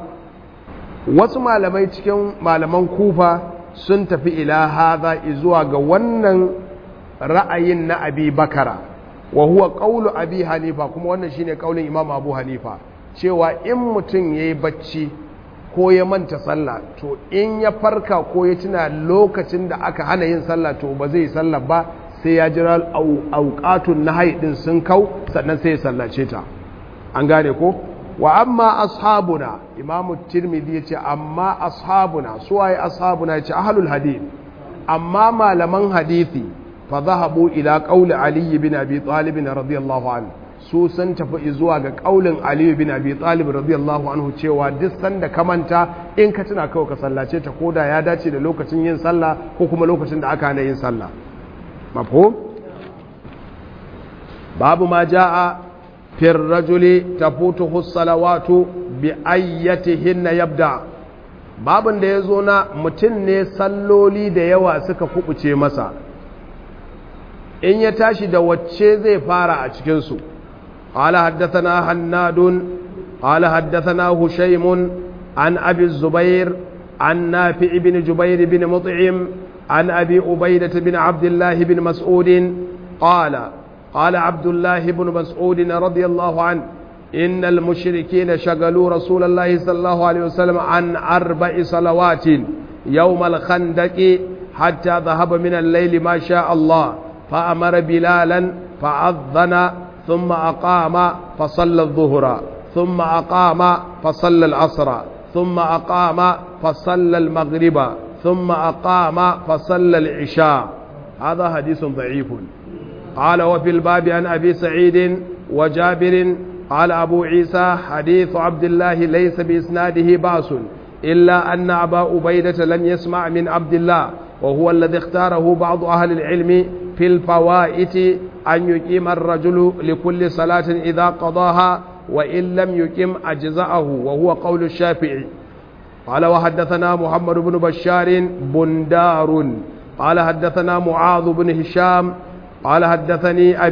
wasu malamai cikin malaman kufa sun tafi ila haza zuwa ga wannan ra'ayin na abi bakara wa huwa qawlu abi hanifa kuma wannan shine kaulin imam abu hanifa cewa in mutum yayi bacci ko ya manta sallah to in ya farka ko ya tuna lokacin da aka hana yin sallah to ba zai sallah ba sai ya jira auqatun nahyi din sun kau sannan sai ya sallace ta an gane ko wa amma ashabuna imam tirmidhi yace amma ashabuna suwaye ashabuna yace ahlul hadith amma malaman hadisi fa zahabu ila qawli ali bin abi talib radiyallahu anhu su sun tafi zuwa ga kaulin ali bin abi talib radiyallahu anhu cewa duk sanda ka manta in ka tuna kawai ka sallace ta koda ya dace da lokacin yin sallah ko kuma lokacin da aka hana yin sallah mafhum babu ma jaa في الرجل تفوته الصلوات بأيتهن يبدأ babin da ya zo na mutum ne salloli da yawa suka kubuce masa in ya tashi da wacce zai fara a cikinsu قال حدثنا هناد قال حدثنا هشيم عن أبي الزبير عن نافع بن جبير بن مطعم عن أبي أبيدة بن عبد الله بن مسعود قال قال عبد الله بن مسعود رضي الله عنه إن المشركين شغلوا رسول الله صلى الله عليه وسلم عن أربع صلوات يوم الخندق حتى ذهب من الليل ما شاء الله فأمر بلالا فأذن ثم أقام فصلى الظهر ثم أقام فصلى العصر ثم أقام فصلى المغرب ثم أقام فصلى العشاء هذا حديث ضعيف قال وفي الباب عن أبي سعيد وجابر قال أبو عيسى حديث عبد الله ليس بإسناده باس إلا أن أبا أبيدة لم يسمع من عبد الله وهو الذي اختاره بعض أهل العلم في الفوائت أن يقيم الرجل لكل صلاة إذا قضاها وإن لم يقيم أجزأه وهو قول الشافعي قال وحدثنا محمد بن بشار بندار قال حدثنا معاذ بن هشام قال حدثني أبي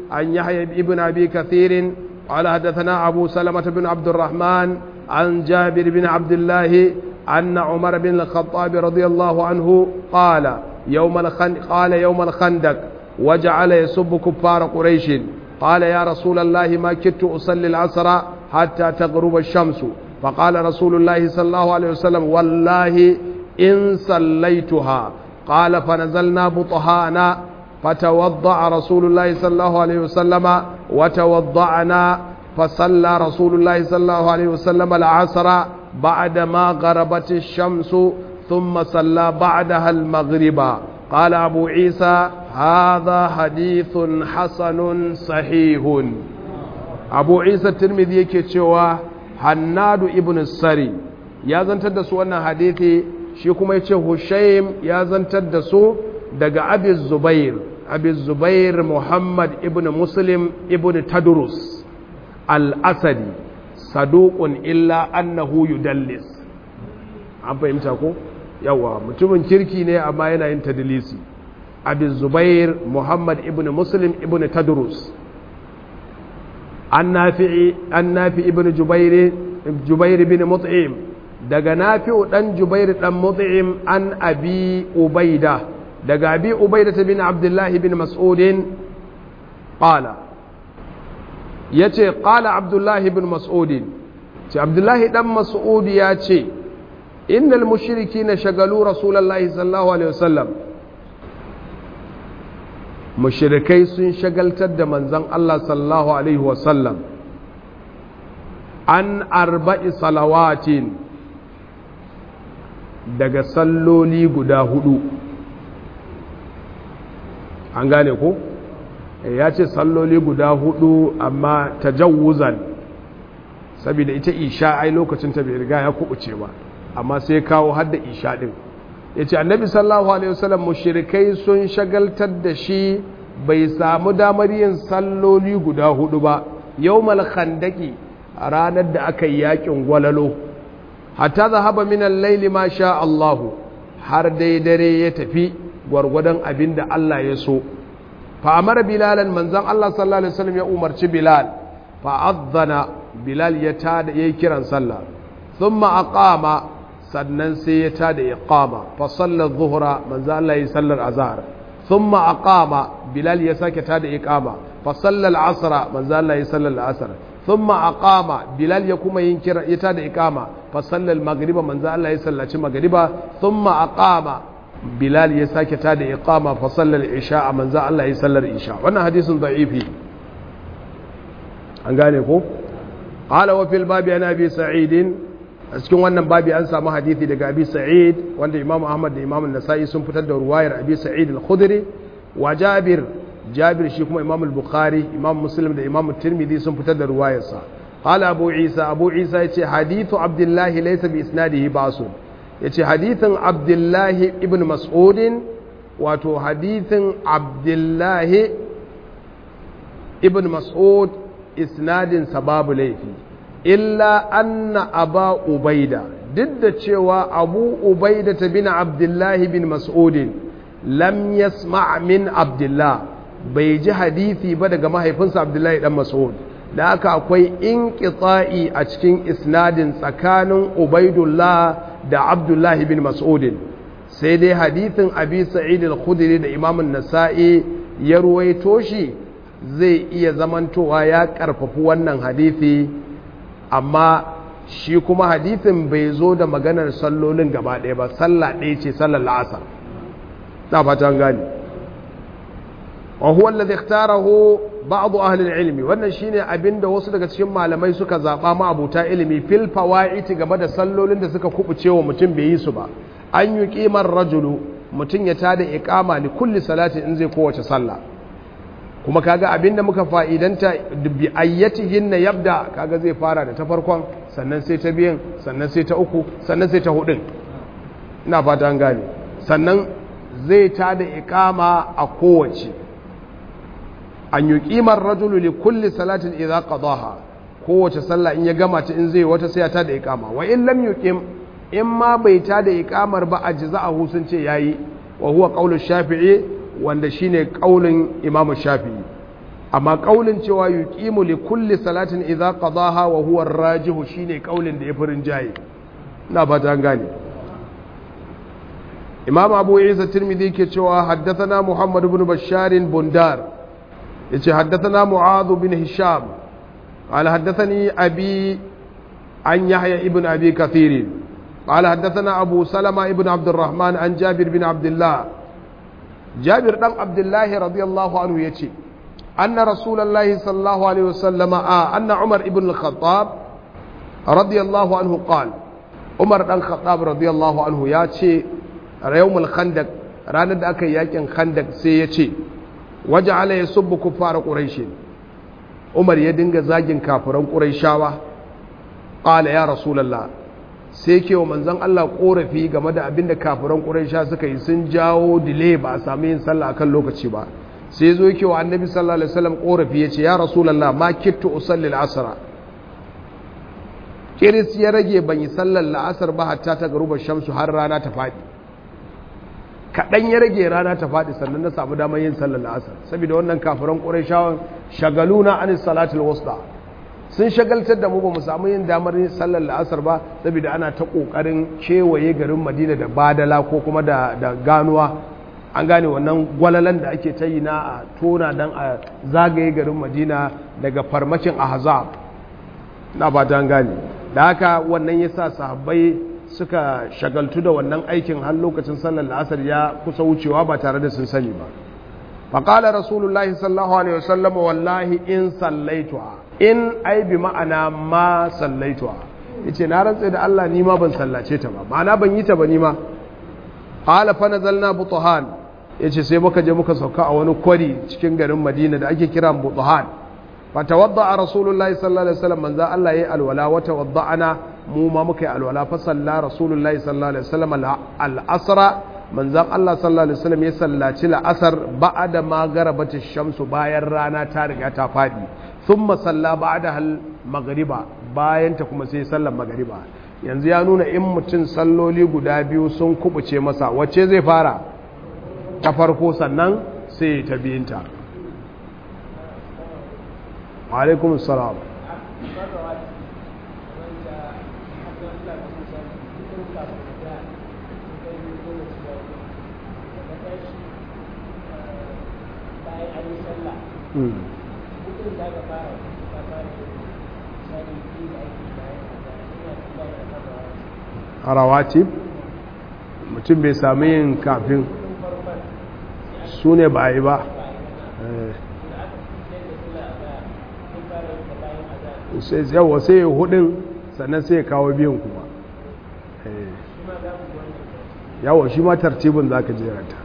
عن يحيى بن أبي كثير قال حدثنا أبو سلمة بن عبد الرحمن عن جابر بن عبد الله أن عمر بن الخطاب رضي الله عنه قال يوم الخندق قال يوم الخندق وجعل يسب كفار قريش قال يا رسول الله ما كدت أصلي العصر حتى تغرب الشمس فقال رسول الله صلى الله عليه وسلم والله إن صليتها قال فنزلنا بطهانا فتوضأ رسول الله صلى الله عليه وسلم وتوضأنا فصلى رسول الله صلى الله عليه وسلم العصر بعدما غربت الشمس ثم صلى بعدها المغرب قال أبو عيسى هذا حديث حسن صحيح أبو عيسى الترمذي كتشوى hannadu ibn sari ya zantar da su wannan hadithi shi kuma ya ce hushaim ya zantar da su daga abiz zubair abiz zubair muhammad ibn muslim ibn tadrus al-asadi saduqun illa annahu yudallis an fahimta ko yawa mutumin kirki ne amma yana yin tadlisi abiz zubair muhammad ibn muslim ibn tadrus an nafi ibn jubair bin mut'im daga nafi'u dan jubair dan mut'im an abi ubaida daga abi ubaida bin abdullahi bin mas'udin qala yace qala abdullahi bin mas'udin ce abdullahi dan mas'ud ya ce innal mushrikina shagalu rasulullahi sallallahu alaihi wasallam mushirikai sun shagaltar da manzan Allah sallallahu Alaihi wasallam an arba'i salawatin daga salloli guda hudu an gane ko ya ce salloli guda hudu amma tajawuzan saboda ita isha ai lokacin ta bai riga ya kubuce ba amma sai kawo hadda isha din ya ce annabi sallallahu alaihi wasallam mushirikai sun shagaltar da shi bai samu damar yin salloli guda hudu ba yau khandaki a ranar da aka yi yakin gwalalo hatta zahaba minan laili ma sha Allahu har dai dare ya tafi gwargwadon abin da Allah ya so fa amara bilalan manzon Allah sallallahu alaihi wasallam ya umarci bilal fa azzana bilal ya tada yayi kiran sallah thumma aqama sannan sai ya tada iqama fa sallar zuhra manzo Allah yi sallar azhar thumma aqama bilal ya sake tada iqama fa sallar asra manzo Allah yi sallar asr thumma aqama bilal ya kuma yin kira ya tada iqama fa sallar magriba manzo Allah ya sallaci magriba thumma aqama bilal ya sake tada iqama fa sallar isha manzo Allah yi sallar isha wannan hadisin da'ifi an gane ko qala wa fil babi ana bi sa'idin a cikin wannan babi an samu hadithi daga abi sa'id wanda imam ahmad da imam nasa'i sun fitar da ruwayar abi sa'id al-khudri wa jabir jabir shi kuma imam al-bukhari imam muslim da imam tirmidhi sun fitar da ruwayarsa qala abu isa abu isa yace hadithu abdullahi laysa bi isnadihi basun yace hadithin abdullahi ibn mas'ud wato hadithin abdullahi ibn mas'ud isnadin sababu laifi illa anna aba ubaida duk da cewa abu ubaida ta bin abdullahi bin mas'udin lam yasma min abdullah bai ji hadithi ba daga mahaifinsa abdullahi dan mas'ud da aka akwai inqita'i a cikin isnadin tsakanin ubaidullah da abdullahi bin mas'udin sai dai hadithin abi sa'id al-khudri da imam an-nasa'i ya ruwaito shi zai iya zamantowa ya karfafi wannan hadithi amma shi kuma hadithin bai zo da maganar sallolin gaba ɗaya ba sallah ɗaya ce sallar la'asar ta fatan gani wa huwa alladhi ikhtarahu ba'd ahli al-ilmi wannan shine abinda wasu daga cikin malamai suka zaba ma abuta ilimi fil fawaiti game da sallolin da suka kubuce wa mutum bai yi su ba an yi qimar rajulu mutum ya tada iqama li kulli salati in zai kowace sallah kuma kaga abinda muka fa'idanta bi ayyatihin na yabda kaga zai fara da ta farkon sannan sai ta biyan sannan sai ta uku sannan sai ta hudun ina fata an gane sannan zai ta da ikama a kowace an yi kimar rajulu li kulli salatin idza qadaha kowace sallah in ya gama ta in zai wata sai ya ta da ikama wa in lam yuqim in ma bai ta da ikamar ba ajza'ahu sun ce yayi wa huwa qawlu shafi'i wanda shine kaulin Imam Shafi'i amma kaulin cewa yuqimu li kulli salatin idza qadaha wa huwa ar-rajihu shine kaulin da yafi rinjaye ina ba ta gane imam abu isa tirmidhi ke cewa haddathana muhammad ibn bashar bundar yace haddathana mu'adh bin hisham قال حدثني أبي عن يحيى ابن أبي كثير قال حدثنا أبو سلمة ابن عبد الرحمن عن جابر بن عبد الله جابر بن عبد الله رضي الله عنه يتي أن رسول الله صلى الله عليه وسلم آه أن عمر ابن الخطاب رضي الله عنه قال عمر بن الخطاب رضي الله عنه ياتي يوم الخندق ranar da aka yi yakin khandak sai ya ce waje ala ya subbu kuffara quraish umar ya dinga zagin kafiran quraishawa qala ya rasulullah sai ke wa manzon Allah korafi game da abin da kafiran quraisha suka yi sun jawo delay ba a sami yin sallah akan lokaci ba sai zo yake wa annabi sallallahu alaihi wasallam korafi yace ya rasulullah ma kittu usalli al-asra kiris ya rage ban yi sallar la'asar ba hatta ta garuba shamsu har rana ta faɗi kaɗan ya rage rana ta faɗi sannan na samu damar yin sallar la'asar saboda wannan kafiran ƙurashawan shagaluna anis salatul wasta sun shagaltar da mu ba mu samu yin damar yin sallar la'asar ba saboda ana ta ƙoƙarin kewaye garin madina da badala ko kuma da ganuwa an gane wannan gwalalan da ake ta yi na a tona don a zagaye garin madina daga farmakin ahzab na ba ta gane da haka wannan ya sa sahabbai suka shagaltu da wannan aikin har lokacin sallar la'asar ya kusa wucewa ba tare da sun sani ba faƙala rasulullahi sallallahu alaihi wasallam wallahi in sallaituwa in ai bi ma'ana ma sallaituwa yace na rantsa da Allah ni ma ban sallace ta ba ma'ana ban yi ta ba ni ma qala fa nazalna butuhan yace sai muka je muka sauka a wani kwari cikin garin Madina da ake kira butuhan fa tawadda rasulullahi sallallahu alaihi wasallam manzo Allah yayi alwala wa tawadda'ana mu ma muka yi alwala fa salla rasulullahi sallallahu alaihi wasallam al-asra manzon Allah sallallahu alaihi wasallam ya sallaci la'asar ba'da ma garabati shamsu bayan rana ta riga ta fadi thumma salla ba'da hal maghriba bayan ta kuma sai sallar maghriba yanzu ya nuna in mutum salloli guda biyu sun kubuce masa wacce zai fara ta farko sannan sai ta biyinta wa alaikum assalam a rawatib mutum bai sami yin kafin su ne ba yi ba yawa sai ya hudun sannan sai ya kawo biyan kuma yawa shi ma tartibin za ka jerata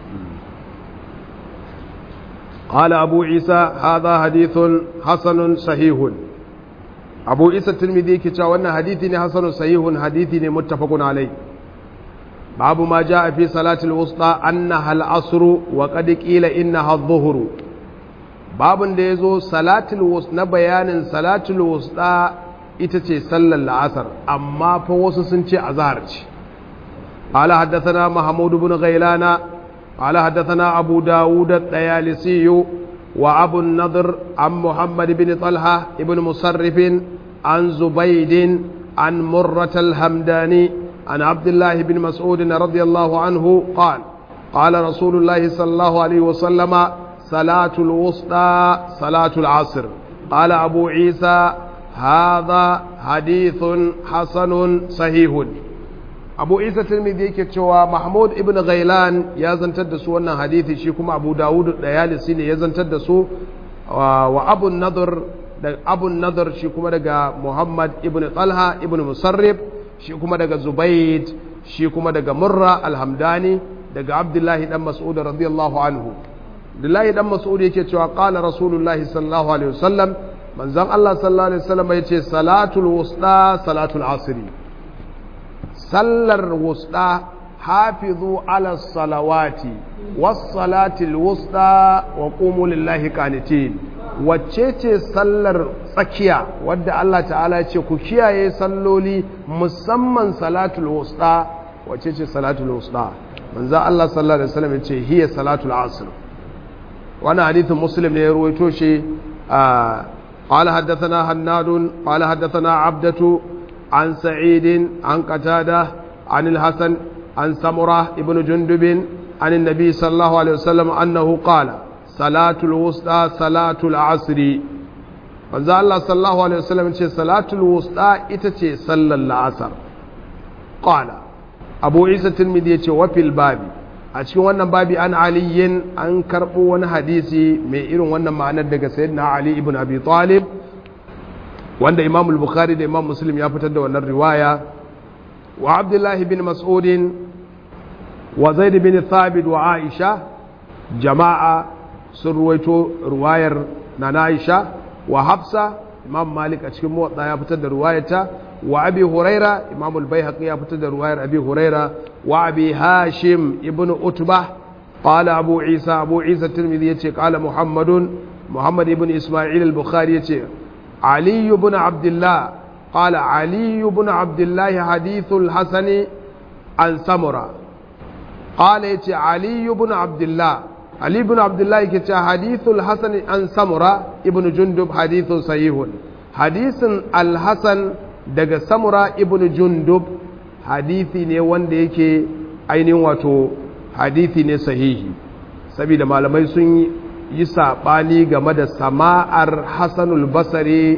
قال أبو عيسى هذا حديث حسن صحيح أبو عيسى الترمذي كتا وانا حديث حسن صحيح حديث متفق عليه باب ما جاء في صلاة الوسطى أنها العصر وقد قيل إنها الظهر باب ديزو صلاة الوسطى بيان صلاة الوسطى itace sallar la'asar amma fa wasu sun ce azhar ce قال حدثنا محمود بن غيلان قال حدثنا أبو داود الطيالسي وأبو النضر عن محمد بن طلحة بن مصرف عن زبيد عن مرة الهمداني عن عبد الله بن مسعود رضي الله عنه قال قال رسول الله صلى الله عليه وسلم صلاة الوسطى صلاة العصر قال أبو عيسى هذا حديث حسن صحيح abu isa tirmidhi yake cewa mahmud ibn ghailan ya zantar da su wannan hadithi shi kuma abu dawud da yalisi ne ya zantar da su wa abu nadar da abu nadar shi kuma daga muhammad ibn talha ibn musarrif shi kuma daga zubaid shi kuma daga murra alhamdani daga abdullahi dan mas'ud radiyallahu anhu abdullahi dan mas'ud yake cewa qala rasulullahi sallallahu alaihi wasallam manzon allah sallallahu alaihi wasallam yace salatul wusta salatul asri sallar wusta hafizu ala salawati wassalatil wusta wa qumu lillahi qanitin wacce ce sallar tsakiya wadda Allah ta'ala ce ku kiyaye salloli musamman salatul wusta wacce ce salatul wusta manzo Allah sallallahu alaihi wasallam ce hiya salatul asr wannan hadithin muslim ne ya ruwaito shi قال حدثنا هناد قال حدثنا عبدة عن سعيد عن قتادة عن الحسن عن سمرة ابن جندب عن النبي صلى الله عليه وسلم أنه قال صلاة الوسطى صلاة العصر manzo Allah sallallahu alaihi wasallam ce salatul wusta ita ce sallar la'asar qala Abu Isa Tirmidhi yace wa fil babi a cikin wannan babi an aliyin an karbo wani hadisi mai irin wannan ma'anar daga sayyidina Ali ibn Abi Talib wanda Imam al-Bukhari da Imam Muslim ya fitar da wannan riwaya wa Abdullah bin Mas'ud wa Zaid bin Thabit wa Aisha jama'a sun ruwaito ruwayar na Aisha wa hafsa imam malik a cikin muwatta ya fitar da ruwayata wa abi huraira imam al-baihaqi ya fitar da ruwayar abi huraira wa abi hashim ibn utbah qala abu isa abu isa tirmidhi yace qala muhammadun muhammad ibn isma'il al-bukhari yace ali ibn abdullah qala ali ibn abdullah hadithul hasani an samura qala yace ali ibn abdullah Ali ibn Abdullah yake cewa hadithul Hasan an Samura ibn Jundub hadithun sahihun hadisin Al-Hasan daga Samura ibn Jundub hadithi ne wanda yake ainihin wato hadithi ne sahihi saboda malamai sun yi saɓani game da sama'ar Hassanul Basari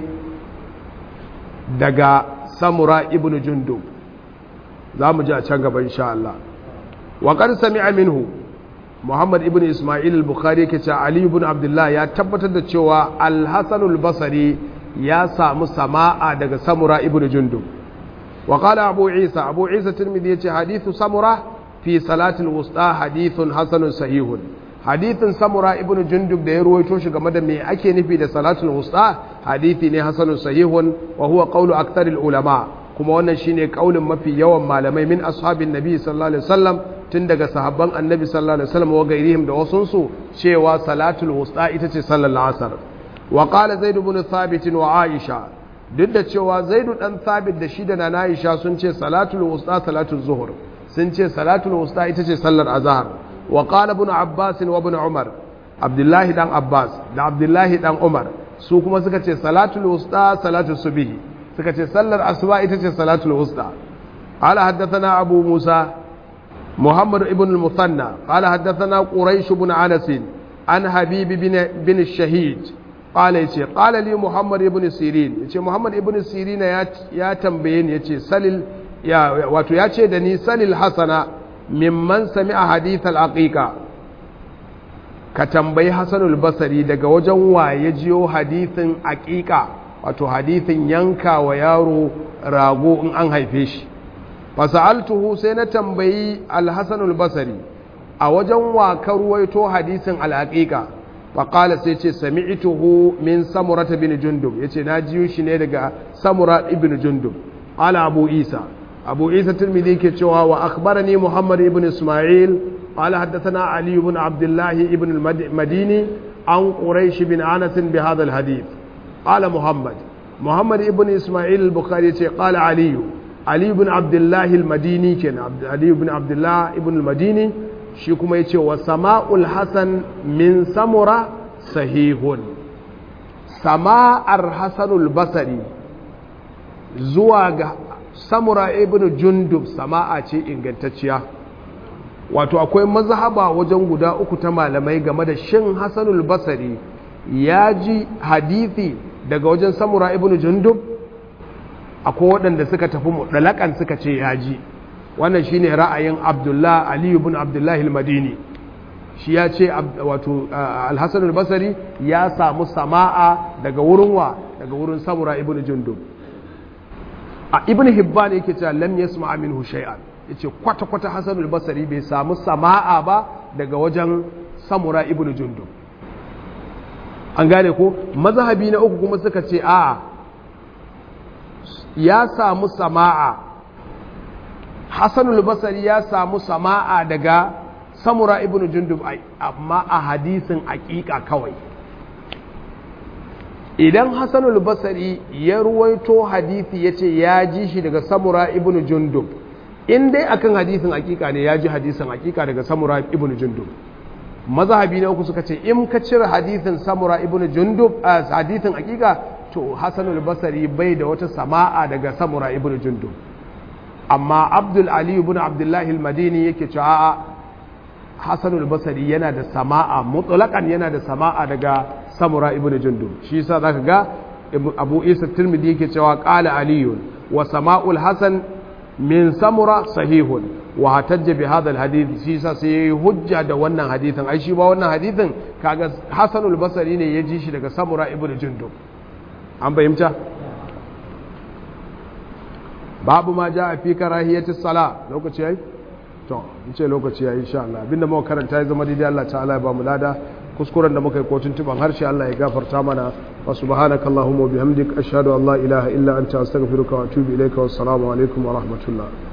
daga Samura ibn Jundub za mu ji a can gaba insha Allah wa qad sami'a minhu Muhammad ibn Ismail al-Bukhari yake cewa Ali ibn Abdullah ya tabbatar da cewa Al-Hasan al-Basri ya samu sama'a daga Samura ibn Jundub. Wa qala Abu Isa Abu Isa Tirmidhi yace hadithu Samura fi salati al-wusta hadithun hasanun sahihun. Hadithin Samura ibn Jundub da ya ruwaito shi game da me ake nufi da salatul wusta hadithi ne hasanun sahihun wa huwa qawlu aktsaril ulama kuma wannan shine kaulin mafi yawan malamai min ashabin nabi sallallahu alaihi wasallam tun daga sahabban annabi sallallahu alaihi wasallam wa gairihim da wasunsu cewa salatul wusta ita ce sallar asar wa qala zaid ibn thabit wa aisha duk da cewa zaid dan thabit da shi da nana aisha sun ce salatul wusta salatul zuhur sun ce salatul wusta ita ce sallar azhar wa qala ibn abbas wa ibn umar abdullahi dan abbas da abdullahi dan umar su kuma suka ce salatul wusta salatul subhi suka ce sallar asuba ita ce salatul wusta قال حدثنا أبو موسى محمد بن المثنى قال حدثنا قريش بن انس عن حبيب بن بن الشهيد قال يتي قال لي محمد بن سيرين يتي محمد بن سيرين يا tambaye ni yace salil ya wato yace da ni salil hasana mimman sami'a hadith al-aqiqa ka tambayi hasanul basri daga wajen waye jiyo hadithin aqiqa wato hadithin yanka wa yaro rago in an haife shi fasa'altuhu sai na tambayi alhassanul basari a wajen wakar ruwaito hadisin al'aƙiƙa faƙala sai ce sami'tuhu min samurata bin jundub ya ce na jiyo shi ne daga samura ibn jundub ala abu isa abu isa turmidi ke cewa wa akhbarani muhammad ibn ismail ala haddathana ali ibn abdullahi ibn madini an quraish bin anas bi hadha al hadith qala muhammad muhammad ibn ismail al-bukhari ce qala aliyu Ali ibn Abdullah al-Madini kenan Ali ibn Abdullah ibn al-Madini shi kuma yace wa sama'ul Hasan min Samura sahihun sama'ar Hasanul Basri zuwa ga Samura ibn Jundub sama'a ce ingantacciya wato akwai mazhaba wajen guda uku ta malamai game da shin Hasanul Basri ya ji hadisi daga wajen Samura ibn Jundub akwai waɗanda suka tafi mutlaƙan suka ce ya ji wannan shine ra'ayin abdullah ali ibn abdullahi al-madini shi ya ce wato al-hasan al-basri ya samu sama'a daga wurin wa daga wurin samura ibn jundub a ibn hibban yake cewa lam yasma minhu shay'an yace kwata kwata hasan al-basri bai samu sama'a ba daga wajen samura ibn jundub an gane ko mazhabi na uku kuma suka ce a'a ya samu sama'a hassanul basari ya samu sama'a daga samura ibn jundub amma a hadisin aƙiƙa kawai idan hassanul basari ya ruwaito hadisi ya ce ya ji shi daga samura ibn jundub in dai akan hadisin aƙiƙa ne ya ji hadisin aƙiƙa daga samura ibn jundub mazhabi na uku suka ce in ka cire hadithin samura ibn jundub a hadithin hakika to hasanul basari bai da wata sama'a daga samura ibn jundub amma abdul ali ibn abdullahi al-madini yake cewa a'a hasanul basari yana da sama'a mutlaqan yana da sama'a daga samura ibn jundub shi yasa zaka ga abu isa tirmidhi yake cewa qala aliyun wa sama'ul hasan min samura sahihun wa hatajja bi hadha alhadith shi yasa sai yayi hujja da wannan hadithin ai shi ba wannan hadithin kaga hasanul basri ne ya ji shi daga samura ibnu jundub an fahimta babu ma ja fi karahiyati sala lokaci yayi to in ce lokaci yayi insha Allah abinda muka karanta ya zama daidai Allah ta'ala ya ba mu lada kuskuren da muka yi kotun tuban harshe Allah ya gafarta mana wa subhanakallahumma wa bihamdik ashhadu an la ilaha illa anta astaghfiruka wa atubu ilayka wa assalamu alaikum wa rahmatullah